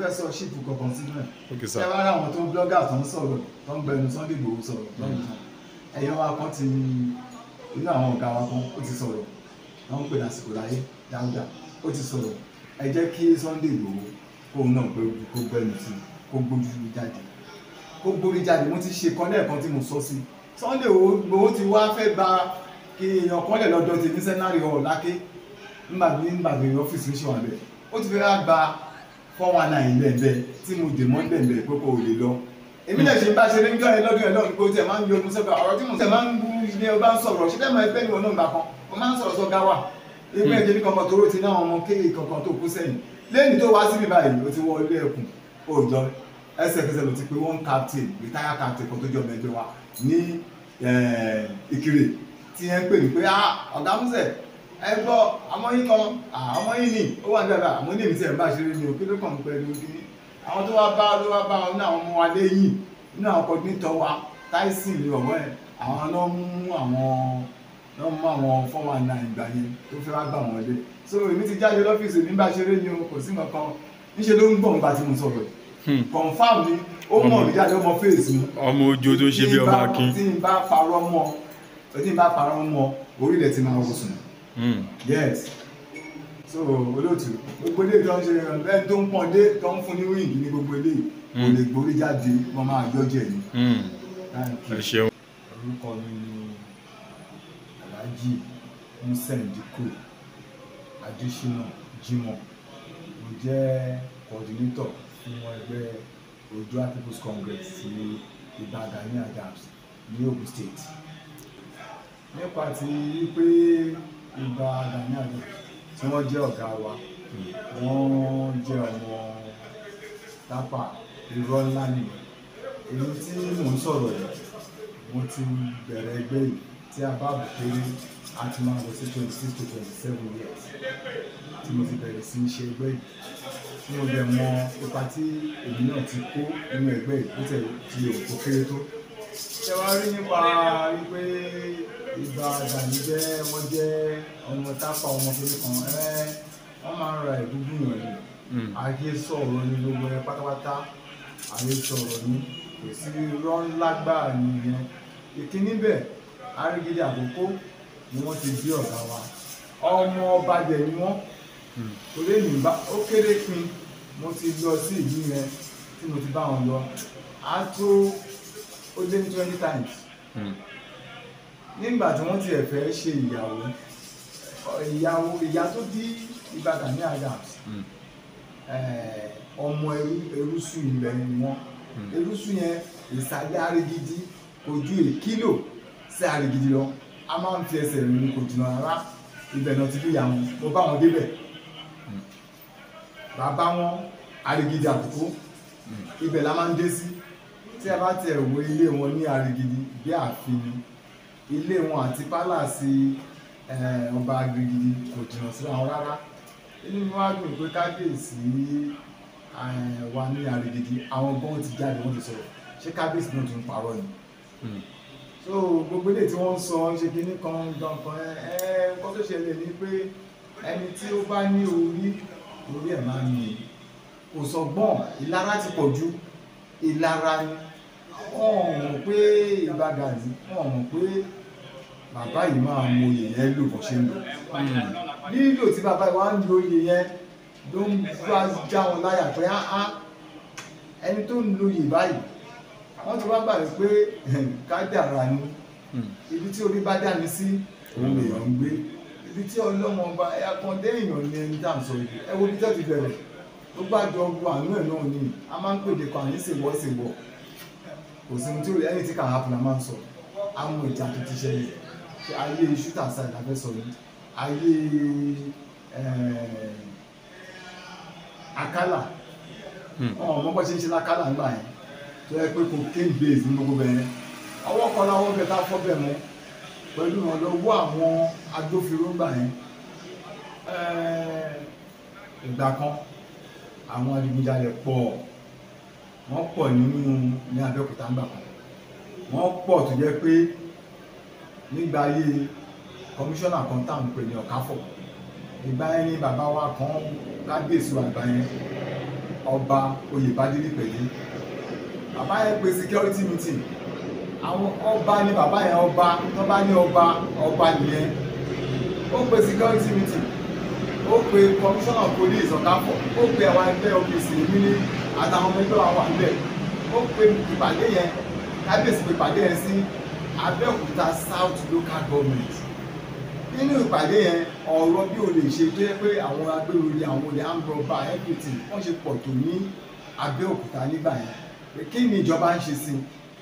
fẹ́ sọ ṣíìpù kankan sínú ẹ̀ Okay, ṣé sir. wàá ráwọn tó ń blọ́gà tó ń sọ̀rọ̀ tó ń gbẹnu Sunday Igboho sọ̀rọ̀ lọ́yìn kan ẹ̀yọ́ wa kan ti inú àwọn ọ̀gá wa kan ó ti sọ̀rọ̀ wọ́n ń pè lásìkò láyé dáúdà ó ti sọ̀rọ̀ ẹ jẹ́ kí Sunday Igboho kóun náà gbé kó gbẹnu sí kó gbójú jáde kó gbórí jáde mo ti ṣe kan lẹ́ẹ̀kan tí mo sọ sí Sunday Igboho ti wá fẹ́ gba kí èèyàn kan lẹ̀ lọ́dọ̀ tèmi sẹ́nárì ọ̀ láké nígbà tí nígbà tí ọ́fíìsì mi ṣe wà bẹ́ẹ̀ ó ti fẹ́ wá gba four one nine lẹ́ẹ̀bẹ̀ tí mo dè mọ́ lẹ́ẹ̀bẹ̀ pé kò lè lọ èmi náà ṣe bá ṣe ní gbọ́ ẹ lọ́dún ẹ lọ́dún pé ó tiẹ̀ máa ń yọ ọdún sọ́kà ọ̀rọ̀ tí mo tẹ̀ máa ń bú ilé ọba ń sọ̀rọ̀ ṣé bẹ́ẹ̀ máa pẹ́ níwọ̀n náà gbà kan mo máa ń sọ̀rọ̀ sọ́gá wà ẹgbẹ́ ìjẹ́bí kankan tó rò ti náà ọmọ kéèké kankan tó kú sẹ́yìn lẹ́yìn tó wá síbi báyìí ó ti wọ ilé ẹkùn òòjọ́ ẹsẹ̀kẹsẹ̀ ló ti pé one captain retire captain kan tó jọ ọmọ ẹgbẹ́ wa ní eh, Ìkirè tí ẹ ń pè mí pé ah ọ̀gá Músẹ̀ ẹ gbọ́ ọmọ yín kan ah, ọmọ yín ni ó wà nígbà àmọ́ ní èmi tí ẹ̀ ń bá ṣeré ni òkè ló kàn ń pẹ̀lú kíní àwọn tó wá bá ló wá bá wọn ní àwọn ọmọ wa lẹ́yìn nínú àwọn coordinator wa Tyson ní ọ̀wọ́ ẹ̀ àwọn náà mú àwọn náà mú àwọn four one nine ìgbà yẹn tó fẹ́ wá gbà wọ́n lé so èmi ti jáde lọ́fíìsì mi bá ṣeré ni o kò sí nǹkan níṣẹ́ ló ń gbọ̀n nípa tí mo sọ̀rọ̀ yìí Hmm. confam ni ó mọ̀ mí jáde ó mọ fèsì mi ọmọ ojú tó ń ṣe bí ọmọ akin. tí n bá parọ́ mọ́ tí n bá parọ́ mọ́ orílẹ̀ ti máa wọ̀sùn Hmm. yes so olóòtú gbogbo ilé tó ń ṣe ẹni tó ń pọ́n dé tó ń fún ní wíìgì ní gbogbo ilé kò lè gborí jáde wọ́n máa jọ́jẹ́ ni. Hmm. Thank ẹ you. ṣeun. orúkọ mi ni alhaji musen dikko adesina jimoh mo jẹ́ coordinator fún ẹgbẹ́ Oòduà people's congress ti Ìbà Gani Adams ní Ogun state nípa ti pé Ìbà Gani Adams tí wọ́n jẹ́ ọ̀gá wa wọ́n jẹ́ ọmọ tápà irọ́ ńlá nìyẹn èyí tí mò ń sọ̀rọ̀ yìí mo ti bẹ̀rẹ̀ ẹgbẹ́ yìí tí a bá bù kéré a ti máa lọ sí twenty six to twenty seven years tí mo ti bẹ̀rẹ̀ sí í ṣe ẹgbẹ́ yìí tí mo dẹ̀ mọ ipa tí èmi náà ti kó nínú ẹgbẹ́ yìí bó tẹ̀ ti òkú kéré tó. ṣé wàá rí nípa wípé Ìbà Gani jẹ́ wọ́n jẹ́ ọmọ tápà ọmọ kékeré kan ẹ́ wọ́n máa ń ra ìdúgbò yàn ni Hmm. ayé sọ̀rọ̀ ní gbogbo ẹ pátápátá ayé sọ̀rọ̀ ní kò sí irọ́ ńlá gbáà nìyẹn ìkíní bẹ̀ Àrígídí Àkókó ni wọ́n ti bí ọ̀gá wa ọmọ ọba dẹ̀ ni wọ́n Hmm. torí èmi bá ó kéré pin mo ti lọ sí ìlú yẹn tí mo ti bá wọn lọ á tó ó lé ní twenty times Hmm. nígbà tí wọ́n tiẹ̀ fẹ́ ṣe ìyàwó ìyàwó ìyá tó bí Ìbà Gani Adams Hmm. eh, ọmọ ẹrú ẹrúsù ilẹ̀ ni wọ́n Hmm. ẹrúsù yẹn ìsàlẹ̀ Àrígídí kò ju èkìlò sí Àrígídí lọ a máa ń fi ẹsẹ̀ rìn kò jìnnà rárá ibẹ̀ náà ti bí ìyá wọn mo bá wọn débẹ̀ Hmm. bàbá wọn Àrígídí Àkókó Hmm. ibẹ̀ la máa ń dé sí tí a bá tiẹ̀ wo ilé wọn ní Àrígídí bí ààfin ni ilé wọn àti pálàsì eh, ọba Àrígídí kò jìnnà síra wọn rárá inú mi wá dùn pé kábíyèsí eh, wa ní Àrígídí àwọn gan ti jáde wọ́n ti sọ̀rọ̀ ṣé kábíyèsí náà tún parọ́ ni Hmm. so gbogbo ilé tí wọ́n ń sọ ṣe kínní kan gankan ẹ ẹ nǹkan tó ṣẹlẹ̀ ni pé ẹni tí ó bá ní orí orí ẹ̀ máa ń ní kò sọgbọ́n ìlara ti pọ̀ ju ìlara ni wọ́n mọ̀ pé Ìbà Gani wọ́n mọ̀ pé bàbá yìí máa mọ oyè yẹn lò bó ṣe ń lò Hmm. lílò tí bàbá yìí wá ń lo oyè yẹn ló ń bá já wọn láyà pé áá ẹni tó ń lo oyè báyìí wọ́n ti wá gbà pé kádàrá ni Hmm. ibi tí orí bá dání sí òun lèèyàn ń gbé ibi tí ọlọ́mọ ọba ẹ̀yà kan dé èèyàn ní ẹni tá à ń sọ yìí ẹ wo bí tẹ́ ti bẹ̀rẹ̀ tó bá jọ ọgbọ àánú ẹ̀ náà ni a máa ń pèdè kan àní ṣèwọ́ ṣèwọ́ kò sí ohun tí ó rí ẹni tí kà á fún la máa ń sọ àwọn ìjà tó ti ṣẹlẹ̀ ṣe ayé ṣútà sáì la fẹ́ sọ yìí ayé eh, akálà Hmm. ọmọ ọmọ bó ṣe ń ṣe lákálà ńgbà yẹn tó yẹ pé cocaine base ní gbogbo bẹ̀rẹ̀ ọwọ́ kan láwọ́ bẹ tá fọ́ bẹ̀ mọ́ pẹ̀lú ìrànlọ́wọ́ àwọn agbófinró ńgbà yẹn Eh, ìgbà kan àwọn adigunjalè pọ̀ wọ́n pọ̀ nínú ní Abẹ́òkúta ńgbà kan wọ́n pọ̀ tó jẹ́ pé nígbà ayé kọmíṣánná kan tá à ń pè ní Ọ̀káfọ̀ ìgbà yẹn ni bàbá wa kan kábíyèsí wa ìgbà yẹn ọba oyèbádélé pẹ̀lú bàbá yẹn pe security meeting àwọn ọba ni bàbá yẹn ọba tó bá ní ọba ọba nìyẹn ó pe security meeting ó pe commissioner of police ọ̀káfọ̀ ó pe àwọn ẹgbẹ́ OPC èmi ní àtàwọn ọmọ ẹgbẹ́ wa wà níbẹ̀ ó pe ìpàdé yẹn kábíyèsí pe ìpàdé yẹn sí Abẹ́òkúta South Local Government nínú ìpàdé yẹn ọ̀rọ̀ bí o lè ṣe tó yẹ pé àwọn agbéròyìn àwọn olè ambrọba everything wọ́n ṣe pọ̀ tó ní Abẹ́òkúta nígbà yẹn pé kí ni ìjọba ń ṣe sí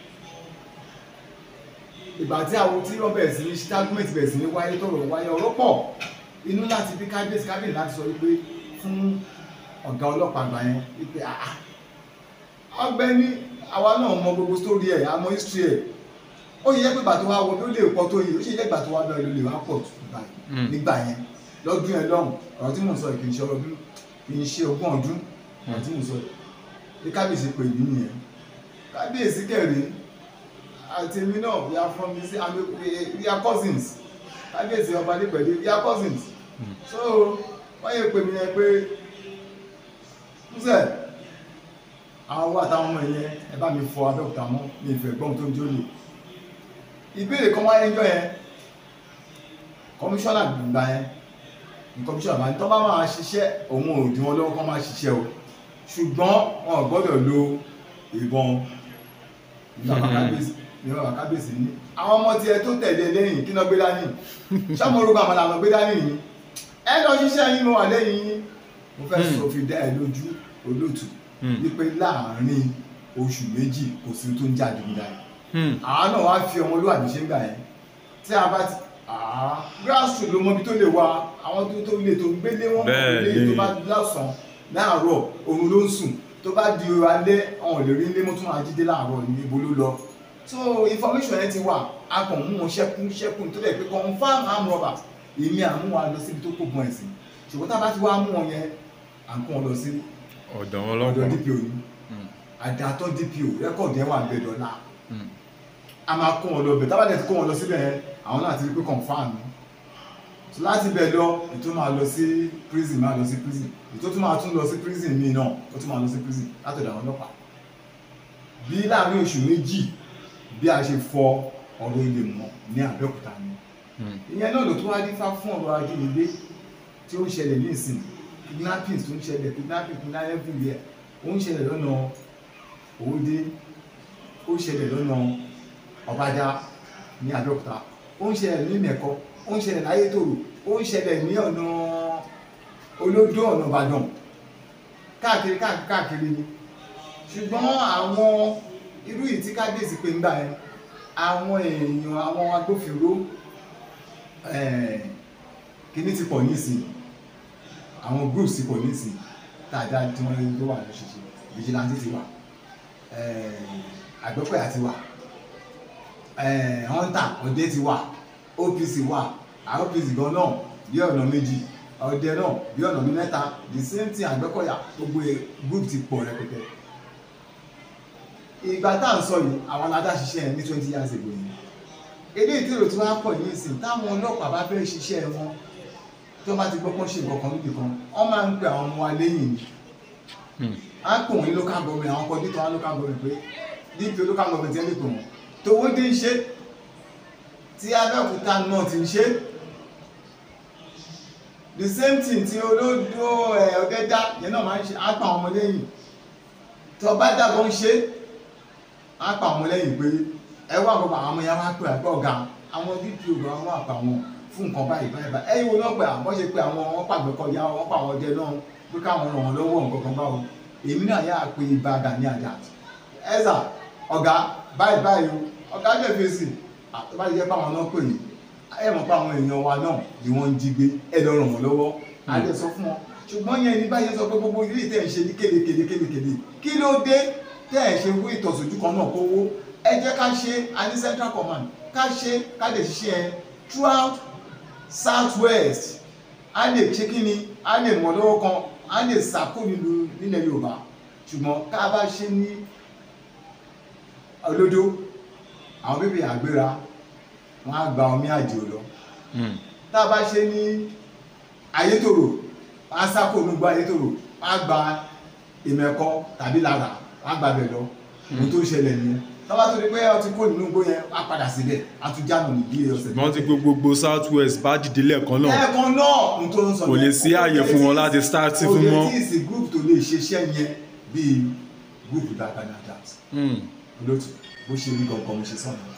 i ìgbà tí àwọn tí wọ́n bẹ̀rẹ̀ sí ní stagnant bẹ̀rẹ̀ sí ní wáyé tọ̀rọ̀ wáyé ọ̀rọ̀ pọ̀ inú láti bí kábíyèsí kábíyèsí láti sọ wípé fún ọ̀gá ọlọ́pàá àgbà yẹn wípé àá ọ̀gbẹ́ni àwa náà mọ gbogbo sórí ẹ̀ àmọ́ history ẹ̀ ó yẹ pé bàtò wa wọ bí ó lè pọ̀ tó yìí ó sì yẹ gbàtò wa bẹ́ẹ̀ ló lè wá pọ̀ tó Mm. nígbà yẹn lọ́dún yẹn lọ́hùn ọ̀rọ̀ tí mò ń sọ yìí kì í ṣe ọdún kì í ṣe ogún ọdún ọ̀rọ̀ tí mò ń sọ yìí bí kábíyèsí pè mí nìyẹn kábíyèsí kẹrin àti èmi náà we are from the same and we- we are cousins kábíyèsí ọba nípẹ̀lú we are cousins Mm. so wọ́n yẹ pè mí yẹn pé ṣe àwọn wà táwọn ọmọ yẹn ẹ bá mi fọ Abẹ́òkúta mọ́ mi ìfẹ́ gbọ́n tó ń jó lè ìbéèrè kan wáyé ńjọ́ yẹn kọmíṣánná gbà yẹn ní kọmíṣánná máa ń tọ́ bá máa ṣiṣẹ́ òun ò dí wọn lọ́wọ́ kọ́ máa ṣiṣẹ́ o ṣùgbọ́n wọn ò gbọ́dọ̀ lo ìbọn ìjọba kábíyèsí ìjọba kábíyèsí ní àwọn ọmọ tiẹ̀ tó tẹ̀lé lẹ́yìn kí náà gbé dání sọ́mọ orúkọ àwọn làwọn gbé dání yìí ẹ lọ ṣiṣẹ́ yín mo wà lẹ́yìn yín mo fẹ́ Hmm. sọ fi dá ẹ lójú olóòtú Hmm. wípé láàárín oṣù méjì kò sí tó ń jáde nígbà yẹn Hmm. àá náà wá fi ọmọlúwàbí ṣe ń gbà yẹn tí a bá ti àá grassroot ló mọbi tó lè wà àwọn tó tó lè tó ń gbélé wọn Bẹ́ẹ̀ lè tó ni. bá lọ́sàn-án láàárọ̀ òun ló ń sùn tó bá di alẹ́ ọ̀hún lè rí ilé mọ́tò máa jíde láàárọ̀ ní ibo ló lọ so information yẹn ti wà a kàn mú wọn ṣẹ́kún ṣẹ́kún tó dẹ̀ pé confam arm robber èmi àmú wa lọ síbi tó kó gbọ́n ẹ̀sìn ṣùgbọ́n tá a bá ti wá mú wọn yẹn à ń kó wọn lọ sí ọ̀dọ̀ ọ̀dọ̀ ọlọ́pàá DPO ni Hmm. àdàtọ̀ DPO rẹ́kọ̀dì ẹ̀ wà ń bẹ̀ dọ́là Hmm. a máa kó wọn lọ bẹ̀ tábàdẹ̀ ti kó wọn lọ síbẹ̀ yẹn àwọn náà ti rí pé confam ni so láti bẹ̀ lọ ètò máa lọ sí prison máa lọ sí prison ètò tún máa tún lọ sí prison míì náà ó tún máa lọ sí prison látọ̀dọ̀ àwọn ọlọ́pàá bí láàrin oṣù méjì bí a ṣe fọ ọ̀rọ̀ ilé mọ́ ní Abẹ́òkúta ni Hmm. ìyẹn náà ló tún wá dífá fún ọ̀rọ̀ ajínigbé tí ó ń ṣẹlẹ̀ ní ìsìn kidnappings tó ń ṣẹlẹ̀ kidnapping kidnapping everywhere ó ń ṣẹlẹ̀ lọ́nà Òwòdé ó ń ṣẹlẹ̀ lọ́nà Ọ̀bàdà ní Abẹ́òkúta ó ń ṣẹlẹ̀ ní Mẹ̀kọ ó ń ṣẹlẹ̀ láyétòrò ó ń ṣẹlẹ̀ ní ọ̀nà Olódó ọ̀nà Ìbàdàn káàkiri káàkiri káàkiri ni ṣùgbọ́n àwọn irú yìí tí kábíyèsí pé ń gbà yẹn àwọn èèyàn àwọn agbófinró eh, kíní ti pọ̀ nísìn àwọn groups ti pọ̀ nísìn tàdá tí wọ́n tó wà lọ́ṣẹ̀ṣẹ̀ vigilante ti wà eh, àgbẹ̀pẹ̀yà ti wà eh, hunter ọdẹ ti wà OPC wà àwọn OPC gan náà bí ọ̀nà méjì ọdẹ náà bí ọ̀nà bí mẹ́ta the same thing àgbẹ̀kọ̀yà gbogbo ẹ̀ group ti pọ̀ rẹpẹtẹ ìgbà tá à ń sọ yìí àwọn aládá ṣiṣẹ́ yẹn ní twenty years ago yìí eléyìí tí èrò tí wọ́n á pọ̀ ní ìsìn táwọn ọlọ́pàá bá fẹ́ ṣiṣẹ́ wọn tí wọ́n bá ti gbọ́ pọ́n ṣe nǹkan kan níbì kan wọ́n máa ń pe àwọn ọmọ wa lẹ́yìn ni Hmm. á pè wọ́n ní local government àwọn kọ́dítọ̀ wọn local government pé dp local government yẹn lè pè wọ́n tówódé ń ṣe tí Abẹ́òkúta náà ti ń ṣe the same thing tí olódó ẹ̀ ọ̀gẹ́dá yẹn náà máa ń ṣe á pa àwọn ọmọ lẹ́yìn tó bá dàgbọ́ ń ṣe á pa àwọn ọmọ lẹ́yìn pé ẹ wá àkọ́kọ́ àwọn ọmọ yẹn wá pè àgbọ̀ ọ̀gá àwọn dpo gan wọn àpà wọn fún nǹkan báyìí báyìí báyìí ẹ̀yin wo náà pé àwọn ṣe pé àwọn wọn pàgbẹ́ kọjá wọn pa àwọn ọdẹ náà pé káwọn ràn wọn lọ́wọ́ nǹkan kan báwo èmi náà yà á pe ibà Gani Adams ẹ̀sà ọ̀gá báyìí báyìí o ọ̀gá jẹ́ fèsì àtọ́bá jẹ́ pé àwọn náà pè yín ẹ mọ̀ pé àwọn èèyàn wa náà ni wọ́n ń jí gbé ẹ lọ ràn wọ́n lọ́wọ́ á lè sọ fún wọn ṣùgbọ́n yẹn ní báyìí sọ pé gbogbo ilé tẹ̀ ń ṣe ní kélékèlé kélékèlé kí ló dé tẹ́ ẹ̀ ṣe wí ìtọ̀sójú kan náà kówó ẹ jẹ́ ká ṣe a ní central command ká ṣe ká lè ṣiṣẹ́ ẹ throughout south west a lè ṣe kí ni a lè mọ̀ lọ́wọ́ kan a lè sàkó nílùú nílẹ̀ yorùbá ṣùgbọ́n ká bá ṣe ní olódó àwọn bíbí àgbéra wọn á gba omi àjò lọ Hmm. tá a bá ṣe ní ayétòrò wọn á sáko onúgbọ ayétòrò wọn á gba ìmẹ̀kọ tàbí lára á gbàbẹ̀ lọ ohun tó ń ṣẹlẹ̀ nìyẹn tọ́ba tó di pé ọ ti kó nínú igbó yẹn á padà síbẹ̀ á tún jáàmù ní bí ọ̀sẹ̀ wọ́n ti gbogbo south west bá dìde lẹ́ẹ̀kan náà ẹ̀ẹ̀kan náà ohun tó ń sọ Kò lè sí ààyè fún wọn láti start kò fún lè mọ́. tí ì sí group tó lè ṣiṣẹ́ yẹn bíi group Dakar Adams Hmm. olótù bó ṣe rí gangan mo ṣe sọ̀rọ̀